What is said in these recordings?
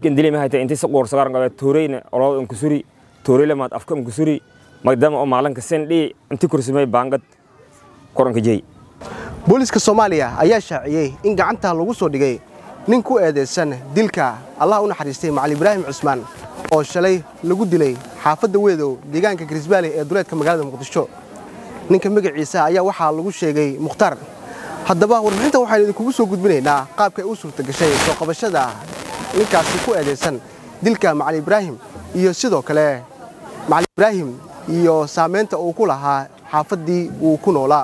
gendili mahayta inti si qoor sagaran qabe tooreyna olooda unkusuri tooreyla maad afka unkusuri magdama oo maalanka sendhi inti kursimay baangad koranka jey booliiska soomaaliya ayaa shaaciyey in gacanta lagu soo dhigay nin ku eedaysan dilka allah u naxariistay macali ibraahim cusmaan oo shalay lagu dilay xaafadda weedow deegaanka garisbaale ee duleedka magaalada muqdisho ninka magaciisa ayaa waxaa lagu sheegay mukhtaar haddaba warbixinta waxaynu idinkugu soo gudbinaynaa qaabkay u suurta gashay soo qabashada ninkaasi ku eedaysan dilka macali ibraahim iyo sidoo kale macali ibraahim iyo saamaynta uu ku lahaa xaafaddii uu ku noolaa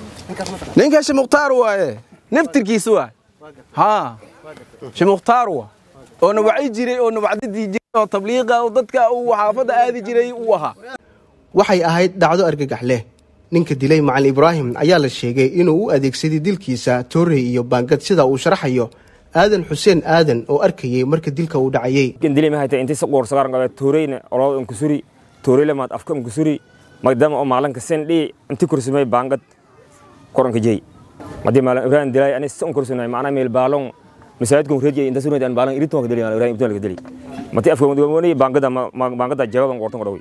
ninka shimukhtaar waaye naftirkiisa waa haa shimukhtaar waa oo na wacyi jiray oo na wacdadii jiray oo tabliiqa oo dadka uu xaafadda aadi jiray uu ahaa waxay ahayd dhacdo argagax leh ninka dilay macalin ibraahim ayaa la sheegay inuu u adeegsaday dilkiisa toorey iyo baangad sida uu sharaxayo aadan xuseen aadan oo arkayey marka dilka uu dhacayey gendili mahayta inti si qoor sagaran qabe tooreyna olooda unkusuri tooreyla maad afka unkusuri magdama oo maalanka sendhi inti kursimay baangad koranka jey madii maalan ibraahim dilay ani si unkursimay macna meel baalon masaajidkan reejay inta sunaydan baalan iritan ka dili ibraahim ibtan ka dili mati afka wadwani baangada baangada jawaban qortan qorawi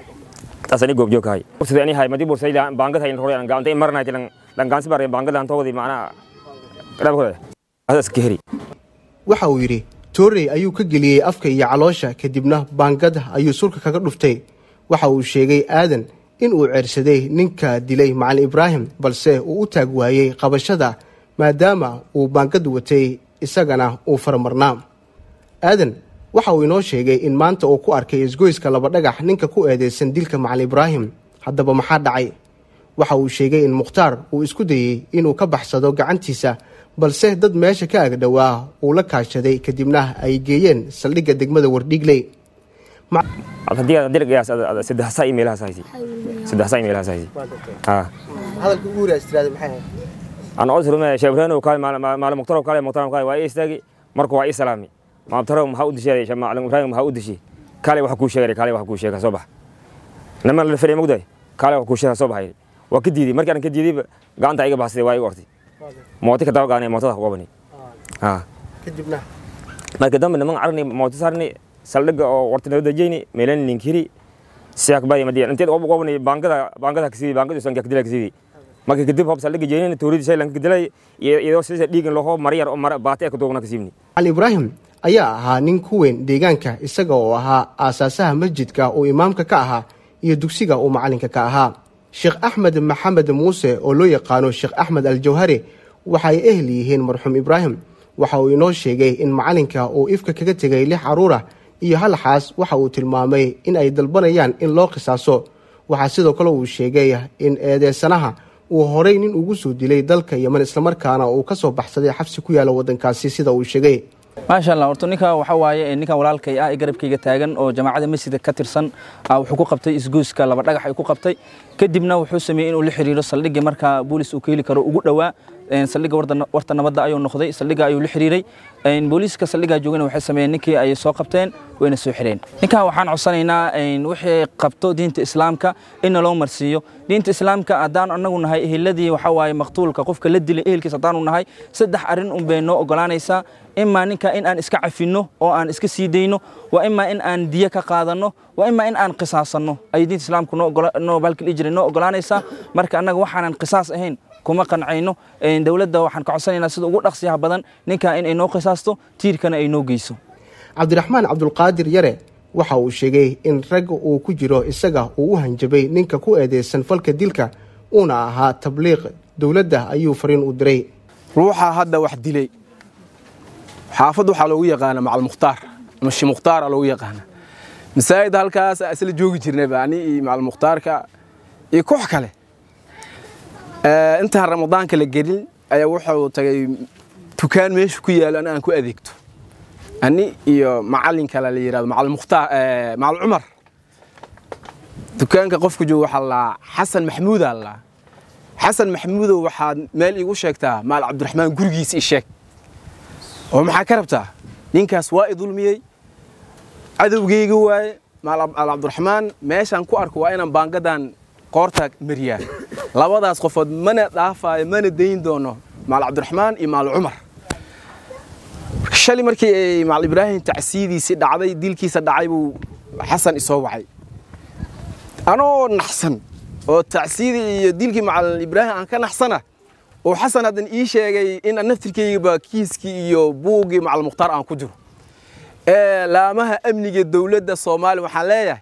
tasani goob joog hay sida ani hay madi bursay baangad hay hore aan gaantay marnay tilan dan gaansi bare baangada aan toogdi macna qaraab hore asas kahri waxa uu yidhi toorey ayuu ka geliyey afka iyo caloosha kadibna baangad ayuu sulka kaga dhuftay waxa uu sheegay aadan in uu ceersaday ninka dilay macalin ibraahim balse uu u taag waayey qabashada maadaama uu baangad watay isagana uu faramarnaa aadan waxa uu inoo sheegay in maanta uu ku arkay isgoyska laba dhagax ninka ku eedeysan dilka macalin ibraahim haddaba maxaa dhacay waxa uu sheegay in mukhtaar uu isku dayey inuu ka baxsado gacantiisa balse dad meesha ka agdhowaa uu la kaashaday kadibna ay geeyeen saldhigga degmada wardhiigley hadalka ugu waraastiraada maxay aan oo sirme sheebrano kale maal muqtaro kale muqtaro kale waa istaagi markuu waa islaami maabtaro maxaa u dishay shamaalan ibraahim maxaa u dishay kale waxa ku sheegay kale waxa ku sheegay soo bax nama la fariimo gudday kale waxa ku sheegay soo baxay waa ka diiday markaan ka diiday gacanta iga baxsay waa iga ortay mooti ka daba gaanay mootada ku qabani ha kadibna marka dambe niman arni mooti sarni saldhiga oo warta nabada jeyni meelan ninkiri siyak bay madiyan inteed ugu qabani baangada baangada kasi baangada san kakdila kasi marka kadib hob saldhiga jeyni tooridi shay lan kadilay iyadoo sida dhiigan loo mariyar oo mar baatay ka doogna kasibni macalin ibraahim ayaa ahaa nin ku weyn deegaanka isaga oo ahaa aasaasaha masjidka uu imaamka ka ahaa iyo dugsiga uu macalinka ka ahaa sheekh axmed maxamed muuse oo loo yaqaano sheekh axmed aljawhari waxay ehel yihiin marxuum ibraahim waxa uu inoo sheegay in macalinka uu ifka kaga tegay lix caruur ah iyo hal xaas waxa uu tilmaamay in ay dalbanayaan in loo qisaaso waxaa sidoo kale uu sheegay in eedeysanaha uu horay nin ugu soo dilay dalka yeman islamarkaana uu ka soo baxsaday xabsi ku yaala waddankaasi sida uu sheegay maasha allah horta ninka waxa waaye ninkan walaalkay ah ee garabkayga taagan oo jamaacada masjidka ka tirsan wuxuu ku qabtay isgoyska laba dhagax ay ku qabtay kadibna wuxuu sameeyey inuu la xiriiro saldhigii markaa boolis uu ka heli karo ugu dhowaa saldhigga warta nabadda ayuu noqday saldhigga ayuu la xiriiray booliiska saldhiggaa joogana waxay sameeyeen ninkii ay soo qabteen wayna soo xireen ninkan waxaan codsanaynaa wixii qabto diinta islaamka in loo marsiiyo diinta islaamka haddaan anagu nahay eheladii waxa waaye maqtuulka qofka la dilay ehelkiis haddaanu nahay saddex arrin un bay noo ogolaanaysaa imaa ninka in aan iska cafinno oo aan iska sii dayno waa imaa in aan diyo ka qaadanno waa imaa in aan qisaasanno ay diinta islaamku noo balkii dhihi jiray noo ogolaanaysaa marka annaga waxaanan qisaas ahayn kuma qancayno dowladda waxaan ka codsanaynaa sida ugu dhaqsiyaha badan ninka in ay noo qisaasto tiirkana ay noo geyso cabdiraxmaan cabdulqaadir yare waxa uu sheegay in rag uu ku jiro isaga uu u hanjabay ninka ku eedeysan falka dilka uuna ahaa tabliiq dowladda ayuu fariin u diray ruuxa hadda wax dilay xaafad waxaa loogu yaqaana macalmukhtaar ama shimukhtaara loogu yaqaana masaajid halkaas isla joogi jirnayba ani iyo macalmukhtaarka iyo koox kale intaan ramadaanka la gelin ayaa wuxuu tagay dukaan meesha ku yaalo an aan ku adeegto ani iyo macalin kale la yidhahdo macalmukhtaar macal cumar dukaanka qofku jooga waxaa laa xasan maxmuudaa laa xasan maxmuudow waxaad meel iigu sheegtaa maal cabdiraxmaan gurigiisa i sheeg oo maxaa ka rabtaa ninkaas waa i dulmiyey cadowgeyga waaye maal cabdiraxmaan meeshaan ku arko waa inaan baangadan qoorta mariyaa labadaas qofood mana dhaafaayo mana dayn doono maal cabdiraxmaan iyo maal cumar shalay markii ay macal ibraahim tacsiyidiisii dhacday dilkiisa dhacay buu xasan isoo wacay anoo naxsan oo tacsiyidii iyo dilkii macal ibraahim aan ka naxsana oo xasan haddan ii sheegay in naftirkaygaba kiiskii iyo buuggii macal mukhtaar aan ku jiro laamaha amniga dowladda soomaaliya waxaan leeyahay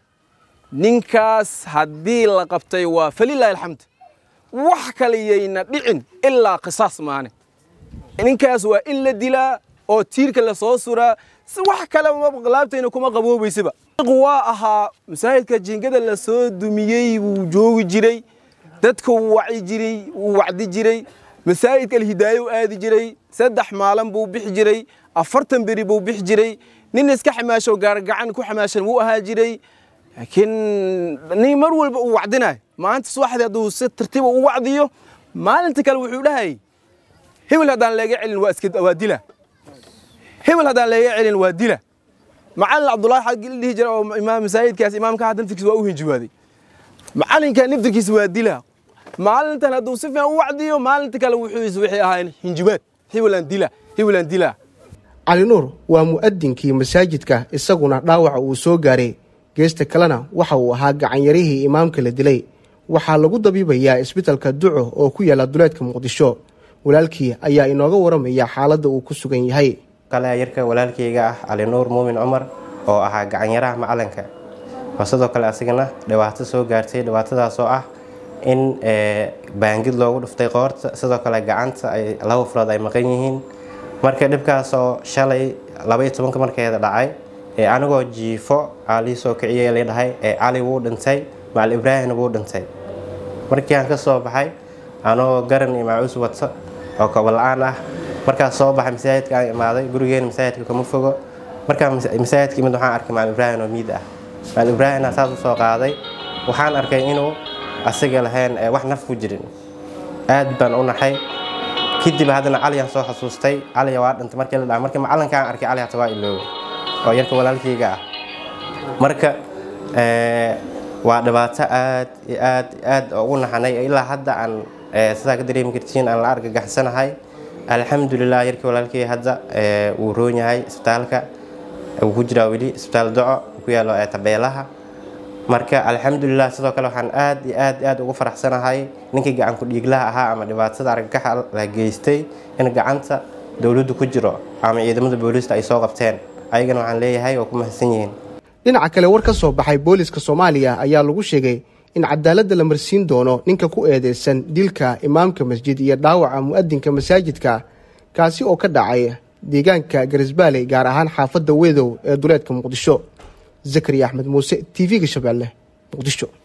ninkaas haddii la qabtay waa falilaahi alxamd wax kale yayna dhicin ilaa qisaas maane ninkaas waa in la dilaa oo tiirka la soo suraa wax kale laabtayna kuma qaboobaysaba waa ahaa masaajidka jingada la soo dumiyey wuu joogi jiray dadka wuu waci jiray wuu wacdi jiray masaajidka alhidaayo u aadi jiray saddex maalin buu bixi jiray afartan beri buu bixi jiray nin iska xamaasho gaargacan ku xamaashan wuu ahaa jiray laakiin nin mar walba uu wacdinayo maanta subaxdii hadduu si tartiiba u wacdiyo maalinta kale wuxuu dhahayay hebel haddaan leega celin waa iska waa dila hebel haddaan leega celin waa dila macalin cabdullaahi xaggi la dhihi jira oo imaam masaajidkaas imaamka hadda naftirkiisa waa u hinjibaaday macalinka naftirkiisa waa dila maalintan hadduu si fiican u wacdiyo maalinta kale wuxuu is wixii ahaayeen hinjibaad hebelaan dila hebelaan dila cali nuur waa mu'adinkii masaajidka isaguna dhaawaca uu soo gaaray geesta kalena waxa uu ahaa gacanyarihii imaamka la dilay waxaa lagu dabiibayaa isbitalka duco oo ku yaala duleedka muqdisho walaalkii ayaa inooga waramaya xaaladda uu ku sugan yahay kale yarka walaalkayga ah cali nuur muumin cumar oo ahaa gacanyaraha macalinka oo sidoo kale asigana dhibaato soo gaartay dhibaatadaasoo ah in baangid loogu dhuftay qoorta sidoo kale gacanta ay laba furood ay maqan yihiin marka dhibkaasoo shalay labaiyo tobanka markeeda dhacay ee anigoo jiifo aa lii soo kiciyay la dhahay ee cali wuu dhintay macal ibraahimna wuu dhintay markii aan ka soo baxay anoo garan iyo maacuus wato oo kobola-aan ah markaas soo baxay masaajidka aan imaaday gurigeena masaajidka kama fogo markaan masaajidka imid waxaan arkay macal ibraahim oo miid ah macal ibraahimna saas u soo qaaday waxaan arkay inuu asiga lahayn wax naf ku jirin aad baan u naxay kadib haddana caliyaan soo xasuustay caliya waa dhintay markii la dhaca markii macalinkaan arkay cali hata waa ilooga oo yarka walaalkayga ah marka waa dhibaato aad iyo aad aad ugu naxanay ilaa hadda aan sidaa ka dareemi kartiin aan la argagaxsanahay alxamdulilah yarkii walaalkay hadda wuu roon yahay isbitaalka wuu ku jiraa weli isbitaal doco ku yaalo tabeelaha marka alxamdulilah sidoo kale waxaan aad iyo aad aad ugu faraxsanahay ninkii gacanku dhiiglaha ahaa ama dhibaatada argagaxa la geystay in gacanta dowladdu ku jiro ama ciidamada booliista ay soo qabteen ayagana waxaan leeyahay oo ku mahadsan yihiin dhinaca kale war ka soo baxay booliska soomaaliya ayaa lagu sheegay in cadaaladda la marsiin doono ninka ku eedeysan dilka imaamka masjid iyo dhaawaca mu'adinka masaajidka kaasi oo ka dhacay deegaanka garisbaaley gaar ahaan xaafadda weedow ee duleedka muqdisho zakariya axmed muuse t v-ga shabeelle muqdisho